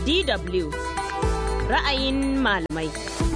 DW ra'ayin malamai.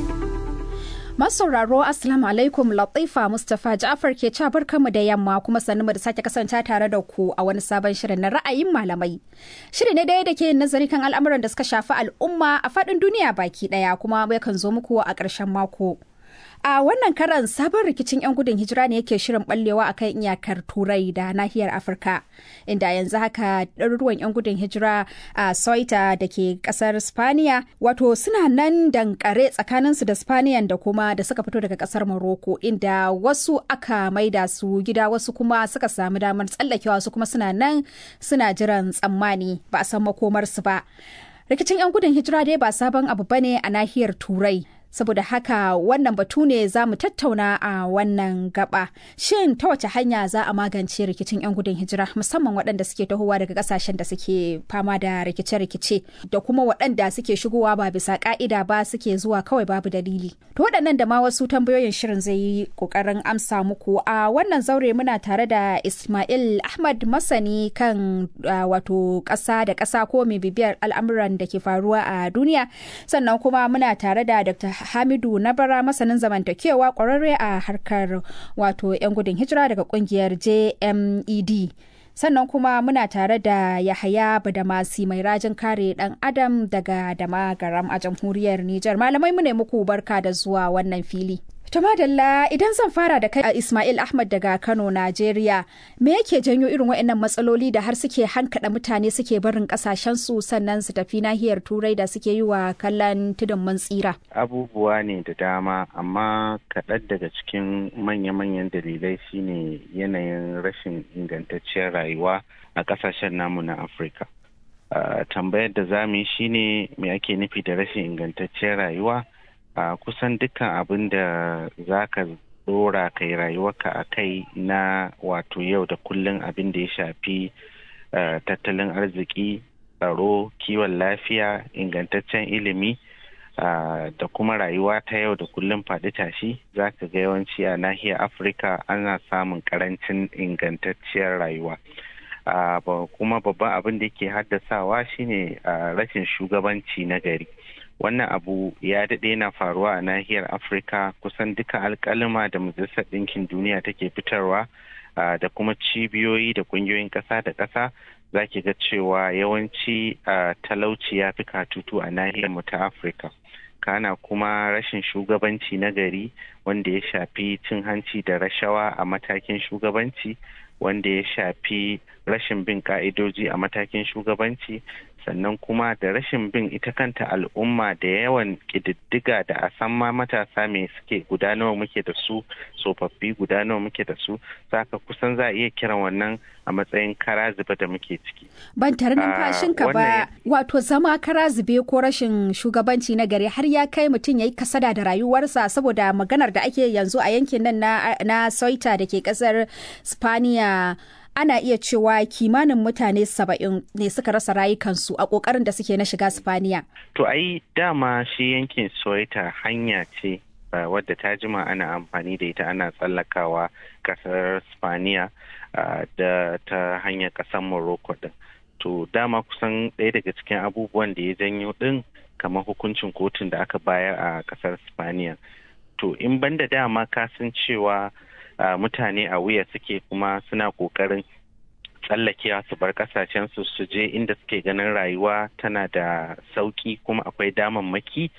Masauraro Assalamu alaikum Latifa Mustapha Ja'far ke ca barkanmu da yamma kuma sannu da sake kasance tare da ku a wani sabon shirin na ra'ayin malamai. Shiri ne daya da ke nazari kan al'amuran da suka shafi al'umma a faɗin duniya baki ɗaya kuma yakan zo muku a ƙarshen mako. A wannan karan sabon rikicin 'yan gudun hijira ne yake shirin ballewa a kan iyakar Turai da nahiyar Afirka, inda yanzu haka ɗaruruwan 'yan gudun hijira a Soita da ke ƙasar Spaniya, wato suna nan dankare tsakaninsu da Spaniyan da kuma da suka fito daga ƙasar Morocco, inda wasu aka maida su gida wasu kuma suka samu damar tsallakewa su kuma suna nan suna jiran tsammani ba a san makomarsu ba. Rikicin 'yan gudun hijira dai ba sabon abu bane a nahiyar Turai. saboda haka wannan batu ne za mu tattauna a wannan gaba shin ta wace hanya za a magance rikicin 'yan gudun hijira musamman waɗanda suke tahowa daga ƙasashen da suke fama da rikice-rikice da kuma waɗanda suke shigowa ba bisa ƙa'ida ba suke zuwa kawai babu dalili to waɗannan da ma wasu tambayoyin shirin zai yi ƙoƙarin amsa muku a wannan zaure muna tare da ismail ahmad masani kan wato ƙasa da ƙasa ko mai bibiyar al'amuran da ke faruwa a duniya sannan kuma muna tare da dr Hamidu Nabara masanin zamantakewa kwararre a harkar wato 'yan gudun hijira daga kungiyar JMED. Sannan kuma muna tare da Yahaya Badamasi mai rajin kare dan Adam daga Damagaram a jamhuriyar Nijar. Malamai mu ne muku barka da zuwa wannan fili. To madalla idan zan fara da kai a Ismail Ahmad daga Kano, Najeriya, me yake janyo irin waɗannan matsaloli da har suke hankada mutane suke barin su sannan su tafi nahiyar Turai da suke yi wa kallon tudun mun tsira? Abubuwa ne da dama, amma kaɗan daga cikin manya-manyan dalilai shine yanayin rashin ingantacciyar rayuwa a ƙasashen namu na Afirka. Uh, tambayar da za mu yi shine me ake nufi da rashin ingantacciyar rayuwa? a uh, kusan dukkan abin da za ka dora kai rayuwarka a kai na wato yau da kullum abin da ya shafi uh, tattalin arziki tsaro kiwon lafiya ingantaccen ilimi uh, da kuma rayuwa ta yau da kullum faɗi tashi za ka ga yawanci a nahiyar afirka ana samun karancin ingantacciyar rayuwa kuma babban abin da ke haddasawa shine rashin shugabanci na gari wannan abu ya daɗe na faruwa a nahiyar afirka kusan duka alkalima da majalisar ɗinkin duniya take fitarwa da kuma cibiyoyi da ƙungiyoyin ƙasa da ƙasa za ki ga cewa yawanci talauci ya fi katutu a nahiyar mu ta afirka kana kuma rashin shugabanci na gari wanda ya shafi cin hanci da rashawa a matakin shugabanci wanda ya shafi rashin bin ka'idoji a matakin shugabanci sannan kuma da rashin bin ita kanta al'umma da yawan ƙididdiga da a san ma matasa me suke guda nawa muke da su tsofaffi guda nawa muke da su saka kusan za a iya kiran wannan a matsayin kara zube da muke ciki. Ban tare numfashinka ba wato zama kara zube ko rashin shugabanci na gari har ya kai mutum ya yi kasada da rayuwarsa saboda maganar da ake yanzu a yankin nan na, na Soita da ke kasar Spaniya ana iya cewa kimanin mutane saba'in ne suka rasa rayukansu a ƙoƙarin da suke na shiga Spaniya. To ai dama shi yankin Soita hanya ce uh, wadda ta jima ana amfani da ita ana tsallakawa ƙasar Spaniya uh, da ta hanyar ƙasar Morocco din. To dama kusan ɗaya daga cikin abubuwan da ya janyo ɗin kamar hukuncin kotun da aka bayar a ƙasar Spaniya. To in banda dama ka san cewa Uh, mutane a wuya suke kuma suna kokarin tsallakewa su bar kasashensu su je inda suke ganin rayuwa tana da sauki kuma akwai damammaki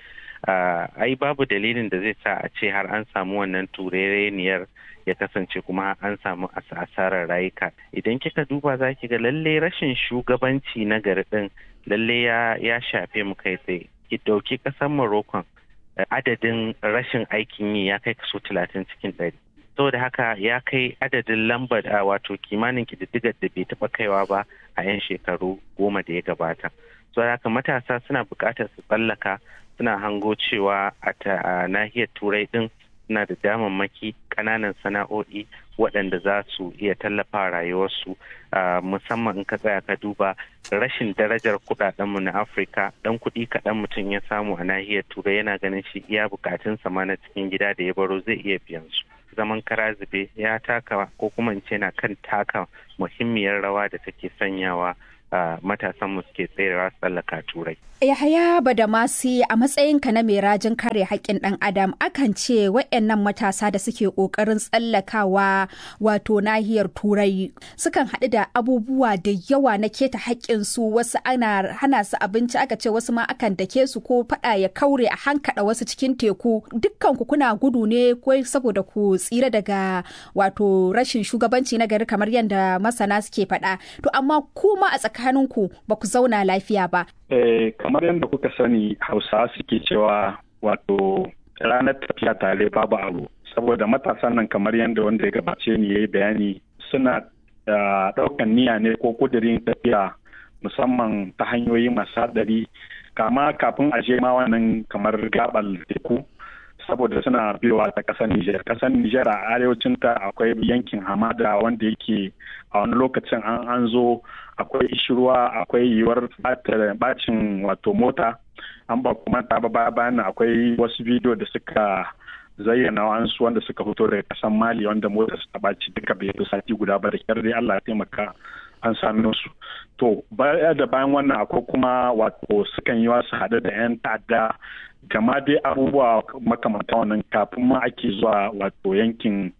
uh, ai babu dalilin da zai sa a ce har an samu wannan turereniyar ya kasance kuma an samu asarar rayuka idan kika duba za ki ga lalle rashin shugabanci na gari din lalle ya shafe mu kai tsaye ki ɗauki ƙasar morocco adadin rashin aikin yi ya kai kaso talatin cikin ɗari saboda haka ya kai adadin lambar a wato kimanin kididdigar da bai taɓa kaiwa ba a 'yan shekaru goma da ya gabata saboda haka matasa suna buƙatar su tsallaka suna hango cewa a nahiyar turai din suna da damammaki ƙananan sana'o'i waɗanda za su iya tallafa rayuwarsu musamman in ka tsaya ka duba rashin darajar kuɗaɗenmu na afirka ɗan kuɗi kaɗan mutum ya samu a nahiyar turai yana ganin shi iya bukatunsa ma na cikin gida da ya baro zai iya biyan su zaman kara zube ya taka ko kuma in ce na kan taka muhimmiyar rawa da take sanyawa matasanmu suke tserewa tsallaka turai. Yahaya Badamasi a matsayinka na mai rajin kare haƙƙin ɗan adam akan ce waɗannan matasa da suke ƙoƙarin tsallakawa wato nahiyar turai sukan haɗu da abubuwa da yawa na keta haƙƙinsu wasu ana hana su abinci aka ce wasu ma akan dake su ko faɗa ya kaure a hankaɗa wasu cikin teku dukkan ku kuna gudu ne ko saboda ku tsira daga wato rashin shugabanci na gari kamar yadda masana suke faɗa to amma kuma a tsakaninku ba ku zauna lafiya ba Eh, kamar yadda kuka sani hausawa suke cewa wato ranar tafiya tare babu abu saboda matasan nan kamar yadda wanda ya gabace ni ya yi bayani suna ɗaukan niyya ne ko kudirin tafiya musamman ta hanyoyi masu haɗari kama kafin a je ma wannan kamar gabal teku saboda suna biyowa ta ƙasar Nijar. Ƙasar Nijar a arewacin ta akwai yankin hamada wanda yake a wani lokacin an an zo akwai ishirwa akwai yiwuwar bacin wato mota an ba kuma ta ba bayan akwai wasu bidiyo da suka zayyana wa'ansu wanda suka fito daga kasan mali wanda mota suka baci duka bai fi sati guda ba da kyar dai allah ya taimaka an sami su to baya da bayan wannan akwai kuma wato sukan yi wasu haɗe da 'yan ta'adda gama dai abubuwa makamanta wannan kafin ma ake zuwa wato yankin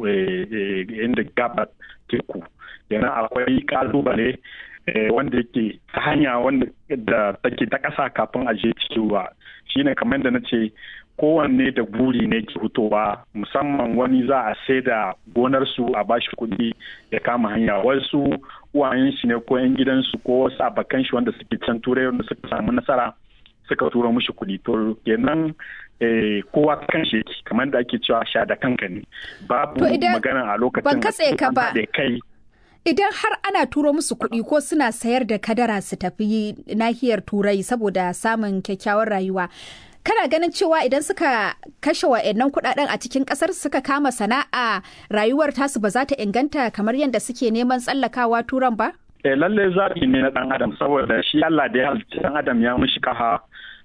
inda gaba teku yana akwai kalubale wanda yake ta hanya wanda da take ta ƙasa kafin a je cikin ruwa shine kamar da na ce kowanne da buri ne ke fitowa musamman wani za a sai da gonarsu a bashi kuɗi ya kama hanya wasu uwayen shi ne ko 'yan gidansu ko wasu abakan shi wanda suke can turai wanda suka samu nasara suka tura mushi kuɗi to kenan kowa kan shi yake kamar da ake cewa sha da kanka ne babu magana a lokacin ban katse ka ba kai idan har ana turo musu kuɗi ko suna sayar da kadara su tafi nahiyar turai saboda samun kyakkyawar rayuwa kana ganin cewa idan suka kashe wa'annan kuɗaɗen a cikin ƙasar suka kama sana'a rayuwar tasu ba za ta inganta kamar yadda suke neman tsallakawa turan ba? Eh, lalle zaɓi ne na ɗan adam saboda shi Allah da ya halicci ɗan adam ya mishi kafa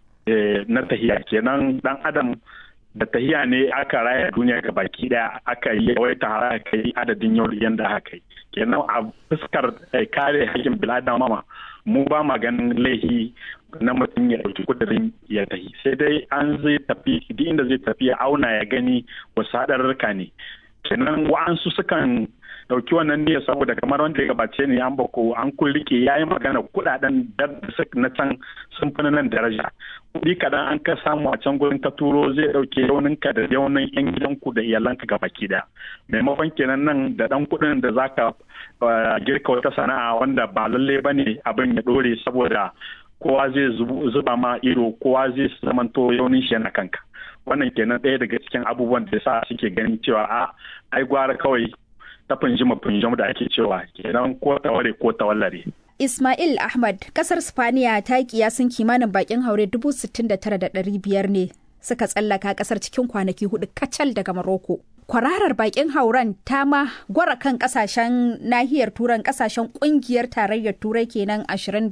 na tahiya kenan ɗan adam da tahiya ne aka raya duniya ga baki daya aka yi wai tara aka yi adadin yau yanda aka yi kenan a fuskar kare hakkin bil'adama mu ba ma ganin laihi na mutum ya ɗauki kudirin ya tafi sai dai an zai tafi duk inda zai tafi ya auna ya gani wasu haɗarurruka ne kenan wa'ansu sukan ɗauki wannan niyyar saboda kamar wanda ya gabace ne an bako an kun rike ya yi magana kuɗaɗen na can sun fi nan daraja kuɗi kaɗan an ka samu a can gurin ka turo zai ɗauke yauninka da yaunin yan gidanku da iyalanka gaba ki da maimakon kenan nan da ɗan kuɗin da zaka girka wata sana'a wanda ba lalle ba ne abin ya ɗore saboda kowa zai zuba ma ido kowa zai zamanto yaunin shi yana kanka wannan kenan ɗaya daga cikin abubuwan da sa suke ganin cewa a ai gwara kawai ta funjima funjim da ake cewa kenan ko taware ko tawallare. Ismail Ahmad, kasar Spaniya ta yi kiyasin kimanin bakin haure 69,500 ne suka tsallaka kasar cikin kwanaki hudu kacal daga Maroko. Kwararar bakin hauren ta ma gwara kan kasashen nahiyar turan kasashen kungiyar tarayyar turai kenan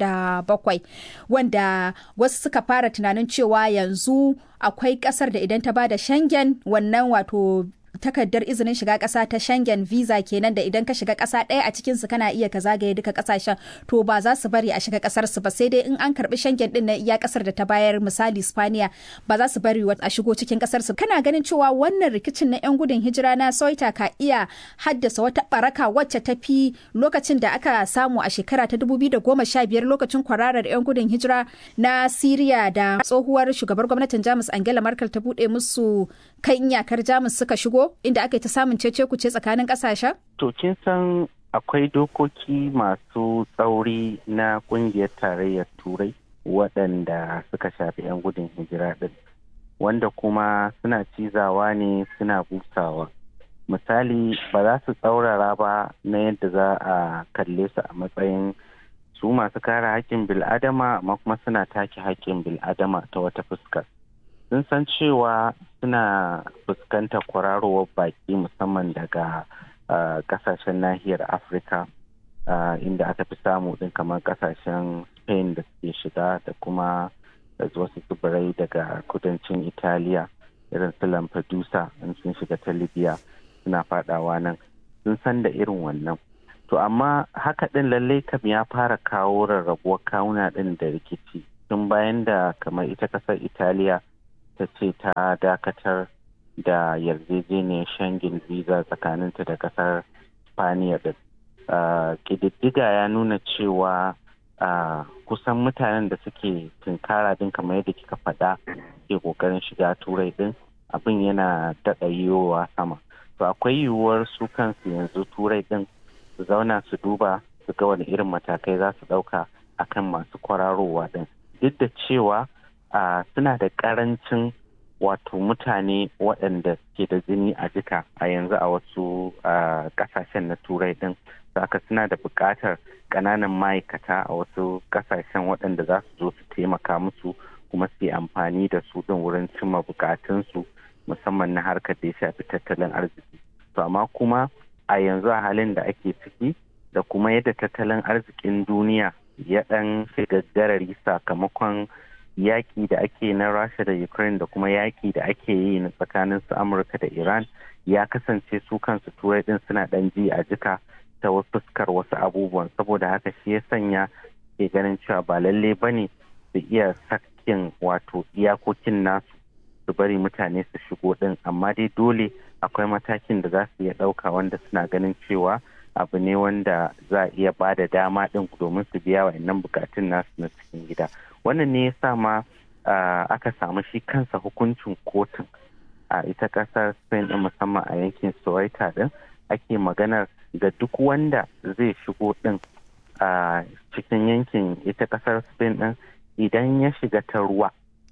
27 wanda wasu suka fara tunanin cewa yanzu akwai kasar da idan ta bada shangen wannan wato takardar izinin shiga ƙasa ta Schengen visa kenan da idan ka shiga ƙasa ɗaya a cikin su kana iya ka zagaye duka ƙasashen to ba za su bari a shiga ƙasar su ba sai dai in an karbi Schengen din na iya ƙasar da ta bayar misali Spaniya ba za su bari a shigo cikin ƙasar su kana ganin cewa wannan rikicin na yan gudun hijira na Soita ka iya haddasa wata baraka wacce ta fi lokacin da aka samu a shekara ta 2015 lokacin kwararar yan gudun hijira na Syria da tsohuwar shugabar gwamnatin Jamus Angela Merkel ta buɗe musu kan iyakar Jamus suka shigo inda aka yi ta samun cece kuce tsakanin kasashen? To kin san akwai dokoki masu tsauri na kungiyar tarayyar turai waɗanda suka shafi 'yan gudun hijira ɗin wanda kuma suna cizawa ne suna busawa misali ba za su tsaurara ba na yadda za a kalle su a matsayin su masu kare haƙƙin bil'adama amma kuma suna take haƙƙin bil'adama ta wata fuskar sun san cewa suna fuskantar kwararowar baki musamman daga kasashen nahiyar afirka inda aka fi samu din kamar kasashen spain da suke shiga da kuma wasu tsibirai daga kudancin italiya irin su lampedusa in sun shiga ta libya suna fadawa nan sun san da irin wannan to amma haka ɗin lallai kam ya fara kawo rarrabuwar kawuna ɗin da rikici tun bayan da kamar ita ƙasar italiya ta ce ta dakatar da yarjejeniyar shangin visa tsakaninta da ƙasar spaniya ɗin ƙididdiga ya nuna cewa kusan mutanen da suke tunkara din kamar yadda kika faɗa ke ƙoƙarin shiga turai din abin yana daɗa yiwuwa sama to akwai yiwuwar su kansu yanzu turai din su zauna su duba su ga wani irin matakai za su ɗauka akan masu kwararowa din duk da cewa suna da ƙarancin wato mutane waɗanda ke da jini a jika a yanzu a wasu ƙasashen na turai din haka suna da buƙatar ƙananan ma'aikata a wasu ƙasashen waɗanda za su zo su taimaka musu kuma su yi amfani da su ɗin wurin cimma buƙatunsu musamman na harkar da ya shafi tattalin arziki to amma kuma a yanzu a halin da ake ciki da kuma yadda tattalin arzikin duniya ya ɗan shiga garari sakamakon yaƙi da ake na rasha da ukraine da kuma yaƙi da ake yi na tsakanin su amurka da iran ya kasance su kansu turai ɗin suna ɗan ji a jika ta fuskar wasu abubuwan saboda haka shi ya sanya ke ganin cewa ba lalle ba ne su iya sakin wato iyakokin nasu su bari mutane su shigo din amma dai dole akwai matakin da za su iya ɗauka wanda suna ganin cewa abu ne wanda za a iya ba da dama din domin su biya wa'annan bukatun nasu na cikin gida wannan ne ya sa ma aka samu shi kansa hukuncin kotun a ita ƙasar spain din musamman a yankin soweto din ake maganar ga duk wanda zai shigo din a cikin yankin ita kasar spain din idan ya shiga ta ruwa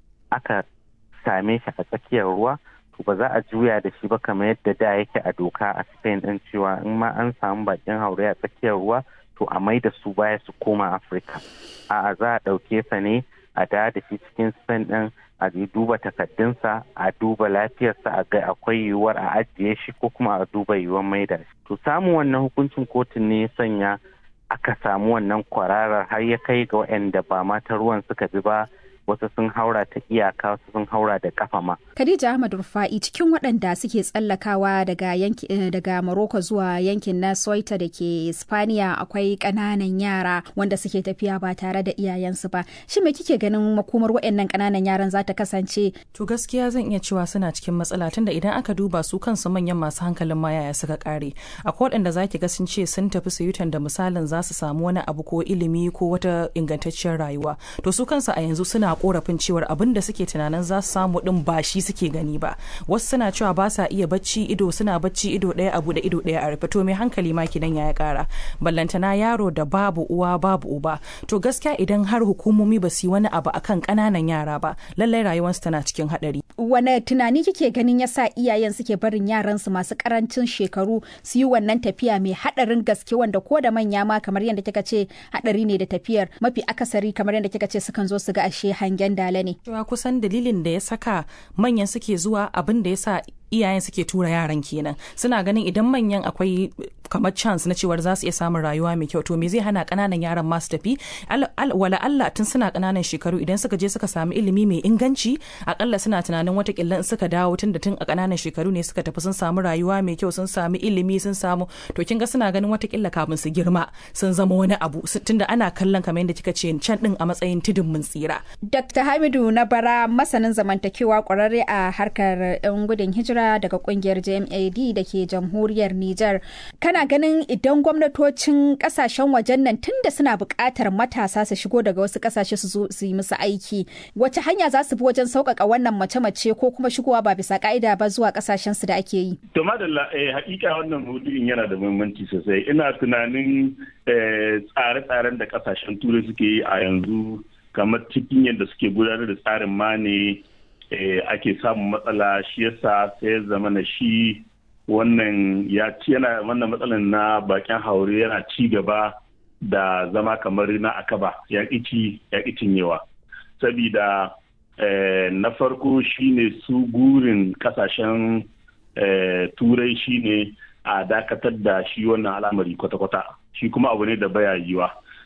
aka same shi a tsakiyar ruwa to ba za a juya da shi ba kamar yadda da yake a doka a spain din cewa in ma an samu bakin haure a tsakiyar ruwa to a mai da su baya su koma afirka a'a za a ɗauke sa ne a da da shi cikin spain din a duba takaddunsa a duba lafiyarsa a ga akwai yiwuwar a ajiye shi ko kuma a duba yiwuwar maida shi to samun wannan hukuncin kotun ne ya sanya aka samu wannan kwararar har ya kai ga waɗanda ba mata ruwan suka bi ba wasu sun haura ta iyaka wasu sun haura da kafa ma. Khadija Ahmad Rufa'i cikin waɗanda suke tsallakawa daga yanki daga Morocco zuwa yankin na Soita da ke Spaniya akwai ƙananan yara wanda suke tafiya ba tare da iyayensu ba. Shi me kike ganin makomar waɗannan ƙananan yaran za ta kasance? To gaskiya zan iya cewa suna cikin matsala tunda idan aka duba su kansu manyan masu hankalin ma yaya suka kare. Akwai waɗanda zaki ga sun ce sun tafi su yutan da misalin za su samu wani abu ko ilimi ko wata ingantacciyar rayuwa. To su kansu a yanzu suna korafin cewar abin da suke tunanin za su samu din ba shi suke gani ba wasu suna cewa ba sa iya bacci ido suna bacci ido ɗaya abu da ido ɗaya a rufe to mai hankali ma kidan ya kara ballantana yaro da babu uwa babu uba to gaskiya idan har hukumomi ba su yi wani abu akan ƙananan yara ba lallai rayuwarsu tana cikin haɗari wane tunani kike ganin yasa iyayen suke barin yaransu masu karancin shekaru su yi wannan tafiya mai haɗarin gaske wanda ko da manya ma kamar yadda kika ce haɗari ne da tafiyar mafi akasari kamar yadda kika ce sukan zo su ga ashe hangen dala ne. Cewa kusan dalilin da ya saka manyan suke zuwa abin da ya sa iyayen suke tura yaran kenan suna ganin idan manyan akwai kamar chance na cewar za su iya samun rayuwa mai kyau to me zai hana kananan yaran masu tafi wala Allah tun suna kananan shekaru idan suka je suka samu ilimi mai inganci akalla suna tunanin watakila in suka dawo tun da tun a kananan shekaru ne suka tafi sun samu rayuwa mai kyau sun samu ilimi sun samu to kin ga suna ganin watakila kafin su girma sun zama wani abu tunda ana kallon kamar yadda kika ce can din a matsayin tudun mun tsira. Dr. Hamidu na bara masanin zamantakewa kwararre a harkar 'yan gudun hijira daga kungiyar JMAD da ke jamhuriyar Nijar. Kana ganin idan gwamnatocin kasashen wajen nan tunda suna buƙatar matasa su shigo daga wasu kasashe su zo su yi musu aiki, wace hanya za su bi wajen sauƙaƙa wannan mace-mace ko kuma shigowa ba bisa ƙa'ida ba zuwa kasashen su da ake yi? To madalla eh, hakika wannan maudu'in yana da muhimmanci sosai. Ina tunanin tsare-tsaren da kasashen turai suke yi a yanzu kamar cikin yadda suke gudanar da tsarin ma ne ake samun matsala shi yasa sai zama na shi wannan ya ci yana wannan matsalan na bakin haure yana ci gaba da zama kamar na akaba ya ci ya cinyewa sabida na farko shine su gurin kasashen turai shine a dakatar da shi wannan al'amari kwata-kwata shi kuma abu ne da baya yiwa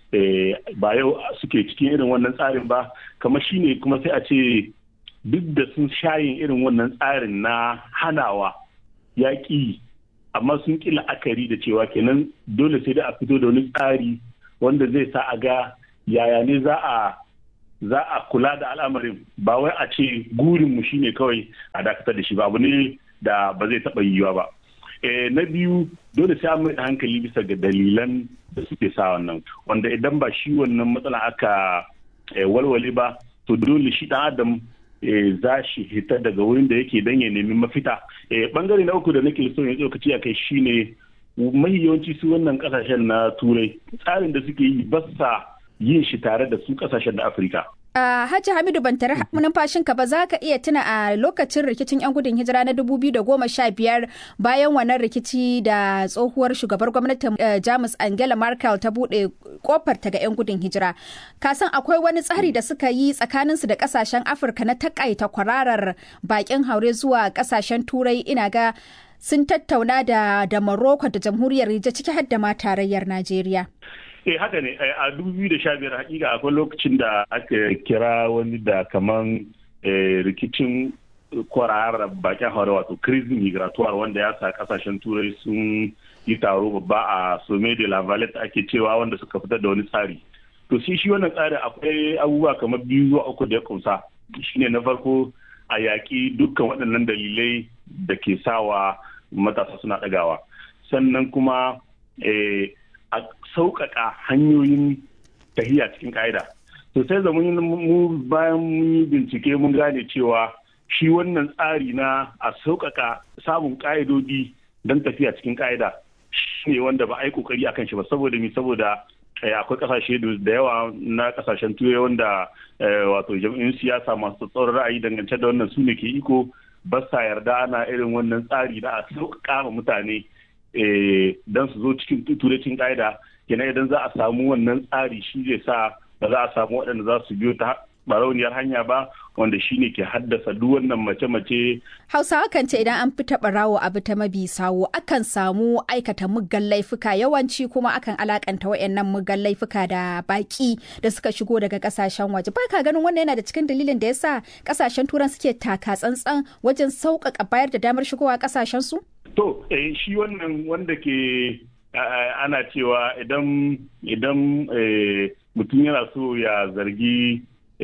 ba yau suke cikin irin wannan tsarin ba kamar shine kuma sai a ce duk da sun shayin irin wannan tsarin na hanawa yaƙi amma sun ƙi la'akari da cewa kenan dole sai da a fito da wani tsari wanda zai sa a ga yaya ne za a za a kula da al'amarin ba wai a ce gurinmu shine kawai a dakatar da shi ba abu ne da ba zai taɓa yiwuwa ba na biyu dole sai an mai hankali bisa ga dalilan da suke sa wannan wanda idan ba shi wannan matsala aka walwale ba to dole shi dan adam za shi hita daga wurin da yake dan ya nemi mafita bangare na uku da nake so ya tsokaci a kai shine mahi yawanci su wannan kasashen na turai tsarin da suke yi ba sa yin shi tare da su kasashen na afirka Uh, Hajji Hamidu ban tare numfashinka ba za ka iya tuna a lokacin rikicin 'yan gudun hijira na 2015 bayan wannan rikici da tsohuwar shugabar gwamnatin uh, Jamus Angela Merkel ta buɗe kofar ta ga 'yan gudun hijira. Kasan akwai wani tsari da suka yi tsakaninsu da kasashen Afirka na takaita kwararar bakin haure zuwa kasashen Turai ina ga sun tattauna da, da Morocco da jamhuriyar Nijar ciki har da ma tarayyar Najeriya. eh haka ne a 2015 hakika akwai lokacin da aka kira wani da kaman rikicin kwararar bakin haure wato crisis migratoire wanda ya sa kasashen turai sun yi taro babba a some de la valette ake cewa wanda suka fitar da wani tsari to shi shi wannan tsarin akwai abubuwa kamar biyu zuwa uku da ya kunsa shine na farko a yaƙi dukkan waɗannan dalilai da ke sawa matasa suna ɗagawa sannan kuma a sauƙaƙa hanyoyin tahiya cikin ƙa'ida to sai da mu bayan mun yi bincike mun gane cewa shi wannan tsari na a sauƙaƙa samun ƙa'idodi don tafiya cikin ƙa'ida shi ne wanda ba a yi ƙoƙari a kan shi ba saboda mi saboda akwai ƙasashe da yawa na ƙasashen turai wanda wato jam'in siyasa masu tsoron ra'ayi dangance da wannan su ne ke iko ba sa yarda ana irin wannan tsari na a sauƙaƙa ma mutane don su zo cikin turancin ƙa'ida kenan idan za a samu wannan tsari shi zai sa ba za a samu waɗanda za su biyo ta barauniyar hanya ba wanda shi ne ke haddasa duk wannan mace-mace. Hausawa kan ce idan an fita barawo abu ta mabi sawo akan samu aikata muggan laifuka yawanci kuma akan alakanta wayannan muggan laifuka da baki da suka shigo daga kasashen waje. Ba ka ganin wannan yana da cikin dalilin da yasa kasashen turan suke taka tsantsan wajen sauƙaƙa bayar da damar shigowa kasashen su? To, eh, shi wannan wanda ke ana cewa idan idan mutum yana so ya zargi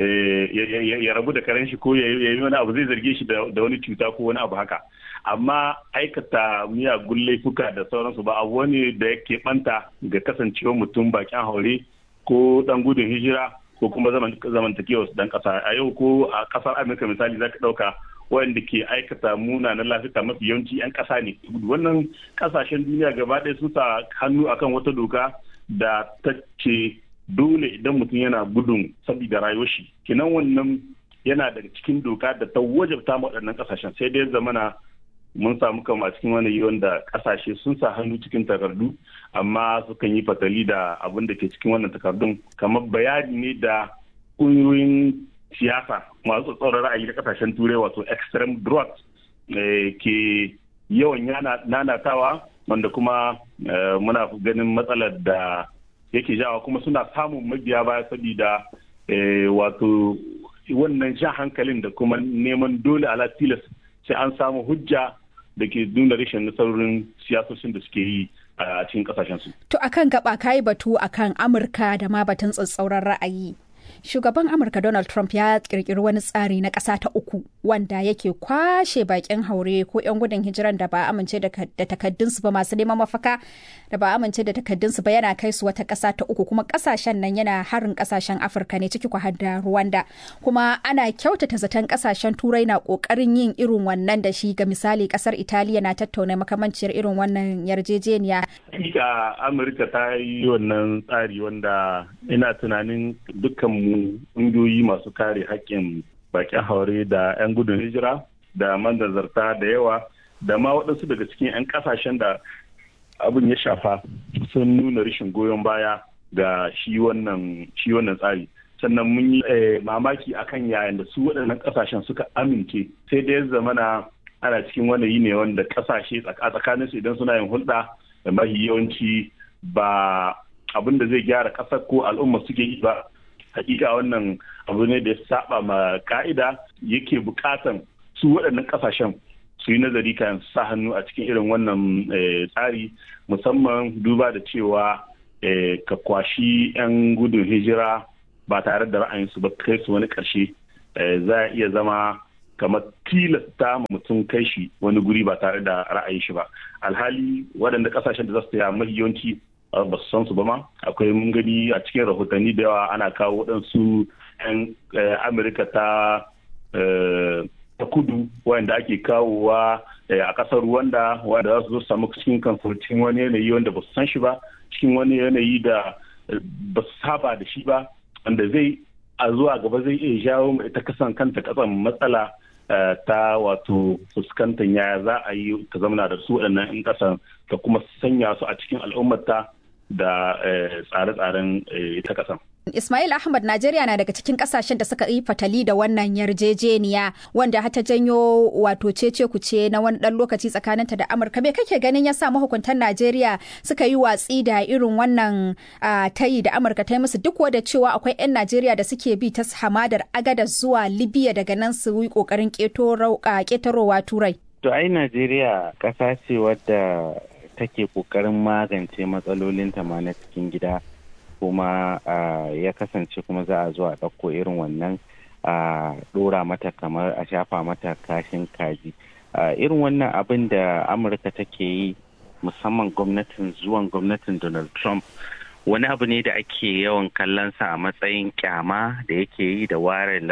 ya rabu da karen shi ko ya yi wani abu zai zarge shi da wani cuta ko wani abu haka amma aikata miyagun laifuka da sauransu ba abu wani da ya banta ga kasancewa mutum bakin haure ko dan gudun hijira ko kuma zamantakewa dan kasa a yau ko a kasar amurka misali za ka dauka wanda ke aikata munanan lafiya mafi yawanci 'yan ƙasa ne wannan ƙasashen duniya gaba ɗaya sun sa hannu akan wata doka da ta ce dole idan mutum yana gudun saboda rayuwar shi kinan wannan yana daga cikin doka da ta wajabta ma waɗannan ƙasashen sai dai zamana mun samu kama cikin wani wanda ƙasashe sun sa hannu cikin takardu amma sukan yi fatali da abin da ke cikin wannan takardun kamar bayani ne da ƙungiyoyin siyasa masu tsoron ra'ayi na kasashen turai wato extreme drought ke yawan nanatawa wanda kuma muna ganin matsalar da yake jawa kuma suna samun mabiya baya saboda wato wannan sha hankalin da kuma neman dole ala tilas sai an samu hujja da ke nuna rashin nasarorin siyasoshin da suke yi a cikin kasashensu. To akan gaba kayi batu akan Amurka da ma batun tsatsauran ra'ayi. shugaban amurka donald trump ya kirkiri wani tsari na ƙasa ta uku wanda yake kwashe bakin haure ko 'yan gudun hijiran da ba amince da takaddunsu ba masu neman mafaka da ba amince da takaddunsu ba yana kai su wata ƙasa ta uku kuma ƙasashen nan yana harin ƙasashen afirka ne ciki har da rwanda kuma ana kyautata zaton ƙasashen turai na ƙoƙarin yin irin wannan da shi ga misali ƙasar italiya na tattauna makamanciyar irin wannan yarjejeniya hakika amurka ta yi wannan tsari wanda ina tunanin dukkan mu ƙungiyoyi masu kare haƙƙin bakin haure da 'yan gudun hijira da manzarta da yawa da ma waɗansu daga cikin 'yan ƙasashen da abin ya shafa sun nuna rashin goyon baya ga shi wannan tsari sannan mun yi mamaki akan yayin da su waɗannan ƙasashen suka amince sai da ya zamana ana cikin wani ne wanda ƙasashe a tsakaninsu idan suna yin hulɗa da mahi yawanci ba abin da zai gyara ƙasar ko al'umma suke yi ba hakika wannan abu ne da ya saba ma ka'ida yake bukatan su waɗannan ƙasashen su yi nazari kan sa hannu a cikin irin wannan tsari musamman duba da cewa ka kwashi 'yan gudun hijira ba tare da ra'ayinsu ba kai su wani ƙarshe za a iya zama kamar tilasta ma mutum kai shi wani guri ba tare da ra'ayin shi ba alhali waɗanda ƙasashen da za su taya mafi yawanci ba su san su ba ma akwai mun gani a cikin rahotanni da yawa ana kawo waɗansu 'yan amurka ta ta kudu wanda ake kawowa a ƙasar Rwanda wanda za su zo samu cikin kansu cikin wani yanayi wanda ba su san shi ba cikin wani yanayi da ba su saba da shi ba wanda zai a zuwa gaba zai iya jawo ita kasan kanta kasan matsala ta wato fuskantar yaya za a yi ta zamana da su waɗannan 'yan ƙasan ta kuma sanya su a cikin al'ummata da tsare-tsaren ita ƙasan. Ismail Ahmad Najeriya na daga cikin kasashen da suka yi fatali da wannan yarjejeniya wanda hata janyo wato cece kuce na wani dan lokaci tsakaninta da Amurka. Me kake ganin ya sa mahukuntan Najeriya suka yi watsi da irin wannan tayi da Amurka ta yi musu duk da cewa akwai 'yan Najeriya da suke bi ta hamadar agada zuwa Libya daga nan su yi kokarin ketarowa Turai. To ai Najeriya ƙasa ce wadda take kokarin magance matsalolinta ma na cikin gida. kuma ya kasance kuma za a zo a ɗauko irin wannan a ɗora mata kamar a shafa mata kashin kaji irin wannan abin da amurka take yi musamman gwamnatin zuwan gwamnatin donald trump wani abu ne da ake yawan kallonsa a matsayin kyama da yake yi da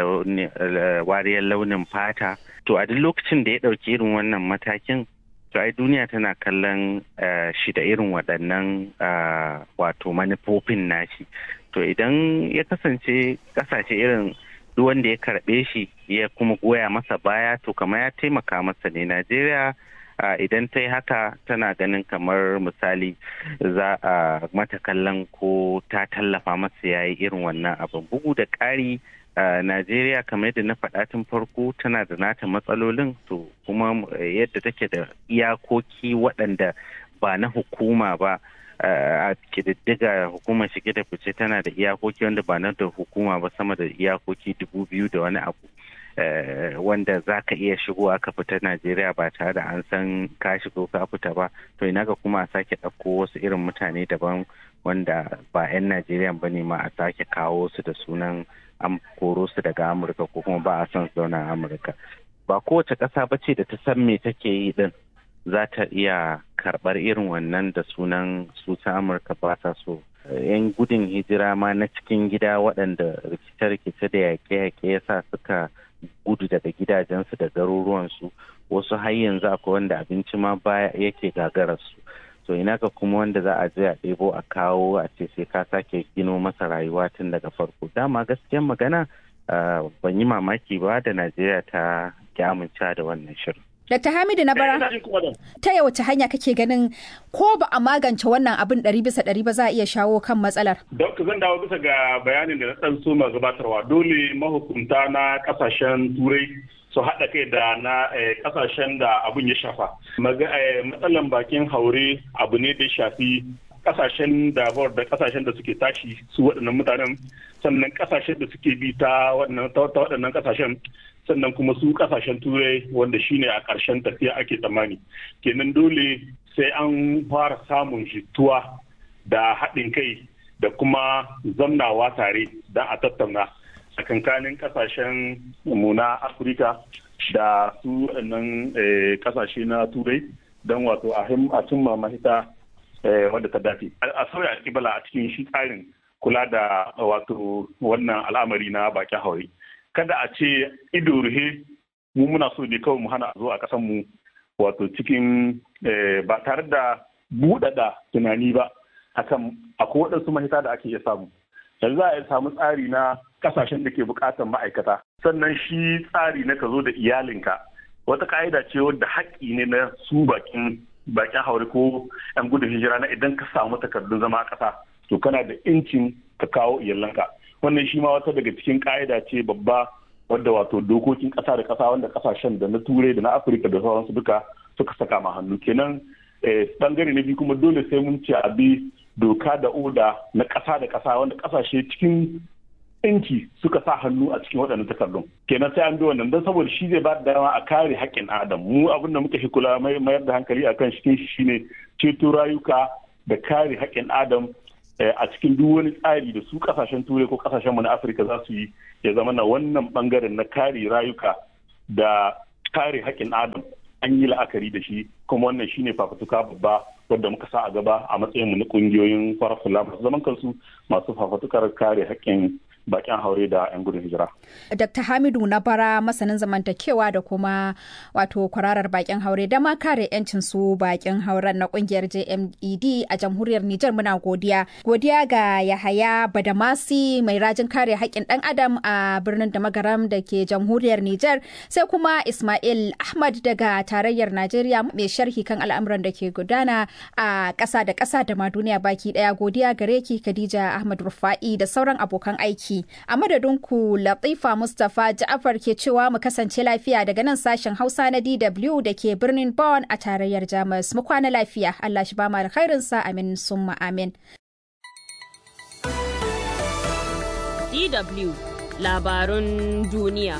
wariyar launin fata to a duk lokacin da ya ɗauki irin wannan matakin to ai duniya tana kallon shi da irin waɗannan wato manufofin nashi to idan ya kasance kasashe irin duk wanda ya karɓe shi ya kuma goya masa baya to kamar ya taimaka masa ne najeriya idan ta yi haka tana ganin kamar misali za a mata kallon ko ta tallafa masa ya yi irin wannan abin bugu da ƙari Uh, Najeriya kamar yadda na faɗa tun farko tana da nata matsalolin to kuma yadda take da iyakoki waɗanda ba na hukuma ba a kididdiga hukumar shige da fice tana da iyakoki wanda ba na da hukuma ba sama da iyakoki dubu biyu da wani abu wanda za ka iya shigo aka fita Najeriya ba tare da an san ka shigo ka fita ba to ina ga kuma a sake ɗauko wasu irin mutane daban wanda ba 'yan Najeriya ba ne ma a sake kawo su da sunan an koro su daga amurka ko kuma ba a son su zauna a amurka ba kowace ƙasa ba ce da ta san me take yi din za ta iya karɓar irin wannan da sunan su ta amurka ba ta so yan gudun hijira ma na cikin gida waɗanda rikice-rikice da yaƙe-yaƙe ya sa suka gudu daga gidajensu da garuruwansu wasu har yanzu akwai wanda abinci ma baya yake gagararsu so ina ga kuma wanda za a je a ɗebo a kawo a ce sai ka sake gino masa rayuwa tun daga farko dama gaskiyan magana ban yi mamaki ba da najeriya ta ki amincewa da wannan shirin Dr. Hamidu na bara, ta wace hanya kake ganin ko ba a magance wannan abin ɗari bisa ɗari ba za a iya shawo kan matsalar? Dokta zan dawo bisa ga bayanin da na ɗan so gabatarwa dole mahukunta na ƙasashen turai su haɗa kai da na ƙasashen da abin ya shafa. Matsalan bakin haure abu ne da shafi ƙasashen da da ƙasashen da suke tashi su waɗannan mutanen sannan ƙasashen da suke bi ta waɗannan ƙasashen sannan kuma su ƙasashen turai wanda shine a ƙarshen tafiya ake tsammani kenan dole sai an fara samun jituwa da haɗin kai da kuma zamnawa tare don a tattauna tsakankanin kasashen mu na afirka da su nan kasashe na turai don wato a cimma mahita wadda ta dace a sauya kibala a cikin shi tsarin kula da wato wannan al'amari na bakin haure kada a ce ido ruhe mu muna so ne kawai mu hana a zo a kasan mu wato cikin ba tare da buɗaɗa tunani ba akan akwai waɗansu mahita da ake iya samu yanzu za a iya samu tsari na kasashen da ke buƙatar ma'aikata sannan shi tsari na ka zo da iyalinka wata ka'ida ce wadda haƙƙi ne na su bakin bakin haure ko yan gudun hijira na idan ka samu takardun zama a ƙasa to kana da incin ka kawo iyalanka wannan shi ma wata daga cikin ka'ida ce babba wadda wato dokokin ƙasa da ƙasa wanda ƙasashen da na turai da na afirka da sauransu duka suka saka ma hannu kenan bangare na biyu kuma dole sai mun ce a bi doka da oda na ƙasa da ƙasa wanda ƙasashe cikin yanci suka sa hannu a cikin waɗannan takardun kenan sai an bi wannan don saboda shi zai ba da dama a kare haƙƙin adam mu abin da muka shi kula mayar da hankali akan shi shi shine ceto rayuka da kare haƙƙin adam a cikin duk wani tsari da su kasashen turai ko kasashen mu na afirka za su yi ya zama na wannan bangaren na kare rayuka da kare haƙƙin adam an yi la'akari da shi kuma wannan shine fafutuka babba wadda muka sa a gaba a matsayin mu na kungiyoyin farar masu zaman kansu masu fafutukar kare haƙƙin bakin haure da 'yan gudun hijira. Dr. Hamidu na bara masanin zamantakewa da kuma wato kwararar bakin haure da ma kare 'yancin su bakin hauren na kungiyar JMED a jamhuriyar Nijar muna godiya. Godiya ga Yahaya Badamasi mai rajin kare haƙƙin ɗan adam a birnin da magaram da ke jamhuriyar Nijar sai kuma Ismail Ahmad daga tarayyar Najeriya mai sharhi kan al'amuran da ke gudana a ƙasa da ƙasa da ma duniya baki ɗaya godiya gare ki Khadija Ahmad Rufa'i da sauran abokan aiki. A madadin ku Latifa Mustapha Ja'afar ke cewa mu kasance lafiya daga nan sashen Hausa na DW da ke birnin Bonn a tarayyar Jamus. Mu kwana lafiya. Allah shi ba mu alkhairinsa amin summa amin. DW labarun duniya.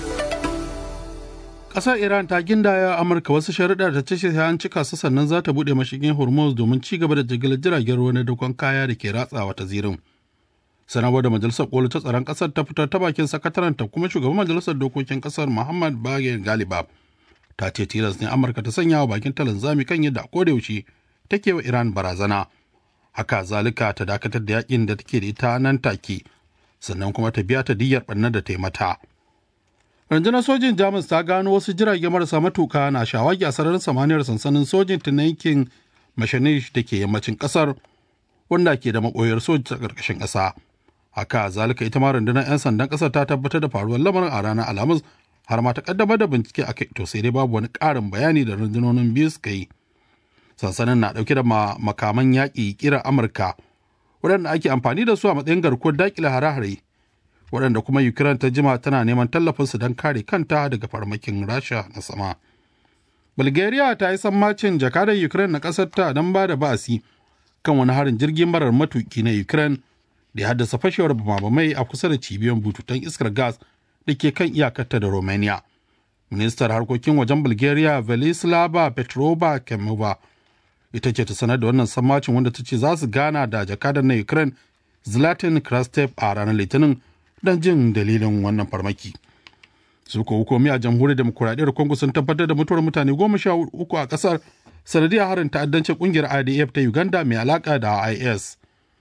Ƙasar Iran ta gindaya Amurka wasu sharuɗa da ta ce an cika su sannan za ta buɗe mashigin Hormuz domin ci gaba da jigilar jiragen ruwa na dakon kaya da ke ratsawa ta zirin. sanarwar da majalisar koli ta tsaron kasar ta fitar ta bakin sakataren ta kuma shugaban majalisar dokokin kasar muhammad bagir galiba ta ce tilas ne amurka ta sanya wa bakin talan zami kan yadda yaushe take wa iran barazana haka zalika ta dakatar da yakin da take da ita nan take sannan kuma ta biya ta diyyar ɓannar da ta yi mata rundunar sojin jamus ta gano wasu jirage marasa matuka na shawagi a sararin samaniyar sansanin sojin ta na yankin mashanish da ke yammacin kasar wanda ke da maɓoyar soji ta ƙarƙashin ƙasa haka zalika ita ma rundunar 'yan sandan kasar ta tabbatar da faruwar lamarin a ranar alhamis har ma ta kaddamar da bincike a kai to sai dai babu wani ƙarin bayani da rundunonin biyu suka yi sansanin na ɗauke da makaman yaƙi kira amurka waɗanda ake amfani da su a matsayin garkuwar daƙile hare-hare waɗanda kuma ukraine ta jima tana neman tallafinsu don kare kanta daga farmakin rasha na sama bulgaria ta yi sammacin jakadar ukraine na ƙasar ta don ba da ba'asi kan wani harin jirgin marar matuki na ukraine da ya haddasa fashewar bamabamai a kusa da cibiyoyin bututun iskar gas da ke kan iyakarta da romania ministar harkokin wajen bulgaria velislava petrova kemova ita ce ta sanar da wannan sammacin wanda ta ce za su gana da jakadar na ukraine zlatan krastev a ranar litinin don jin dalilin wannan farmaki su ko hukumi a jamhuriyar demokuraɗiyyar congo sun tabbatar da mutuwar mutane goma sha uku a ƙasar sanadiyar harin ta'addancin ƙungiyar idf ta uganda mai alaƙa da is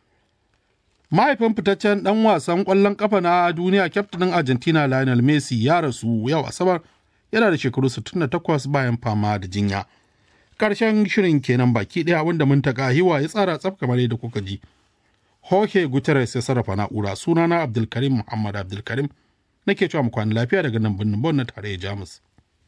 mahaifin fitaccen dan wasan kwallon kafa na duniya kyaftin argentina lionel messi ya rasu yau asabar yana da shekaru 68 bayan fama da jinya karshen shirin kenan baki daya wanda mun taka hiwa ya tsara tsaf kamar yadda kuka ji Jorge Guterres ya sarrafa na'ura sunana Abdulkarim Muhammad Abdulkarim nake cewa mu kwana lafiya daga nan birnin Bon na tarayyar Jamus.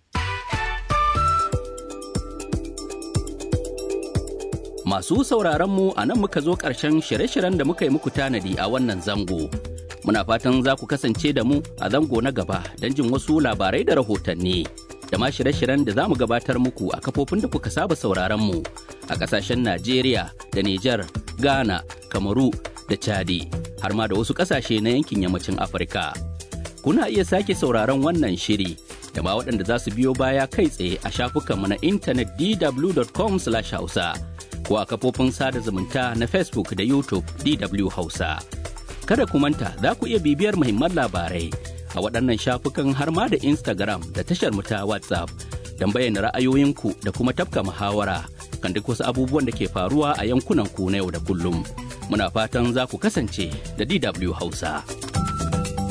Masu sauraronmu a nan muka zo ƙarshen shirye-shiryen da muka yi muku tanadi a wannan zango. Muna fatan za ku kasance da mu a zango na gaba don jin wasu labarai da rahotanni. Da ma shirye-shiryen da za mu gabatar muku a kafofin da kuka saba sauraronmu a ƙasashen Najeriya da Nijar, Ghana, Kamaru da Chadi, har ma da wasu ƙasashe na yankin yammacin Afirka. Kuna iya sake sauraron wannan shiri da ma waɗanda za su biyo baya kai tsaye a shafukanmu na intanet dw.com/hausa. ko a kafofin sada zumunta na Facebook da YouTube DW Hausa. Kada ku manta za ku iya bibiyar muhimman labarai a waɗannan shafukan har ma da Instagram da tashar mu ta WhatsApp don bayyana ra'ayoyinku da kuma tafka muhawara kan duk wasu abubuwan da ke faruwa a yankunan ku na yau da kullum. Muna fatan za ku kasance da DW Hausa.